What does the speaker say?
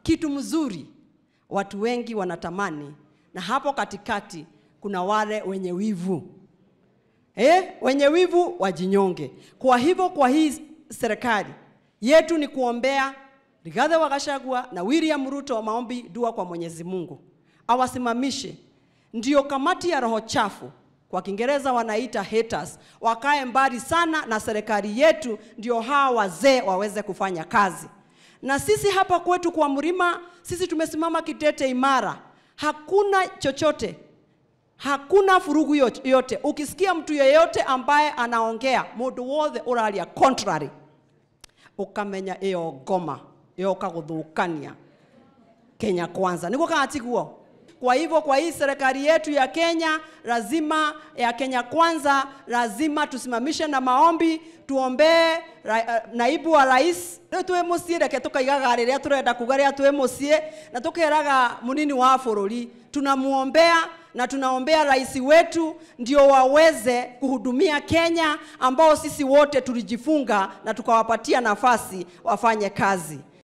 kitu mzuri watu wengi wanatamani, na hapo katikati kuna wale wenye wivu eh, wenye wivu wajinyonge. Kwa hivyo, kwa hii serikali yetu ni kuombea Rigathi wa Gachagua na William Ruto, maombi, dua kwa Mwenyezi Mungu awasimamishe, ndio kamati ya roho chafu kwa Kiingereza wanaita haters, wakae mbali sana na serikali yetu, ndio hawa wazee waweze kufanya kazi. Na sisi hapa kwetu kwa mlima, sisi tumesimama kitete imara, hakuna chochote hakuna furugu yo- yote. Ukisikia mtu yeyote ambaye anaongea mundu wothe uraria contrary, ukamenya iyo ngoma yoka guthukania Kenya kwanza, niguo kana tiguo? Kwa hivyo kwa hii serikali yetu ya Kenya lazima ya Kenya kwanza, lazima tusimamishe na maombi, tuombee ra, uh, naibu wa rais rĩu twĩ mũciĩ reke tukaigaga rĩrĩa tũrenda kuga rĩrĩa twĩ mũciĩ na tukeraga munini wa bũrũri tunamuombea na tunaombea rais wetu ndio waweze kuhudumia Kenya ambao sisi wote tulijifunga na tukawapatia nafasi wafanye kazi.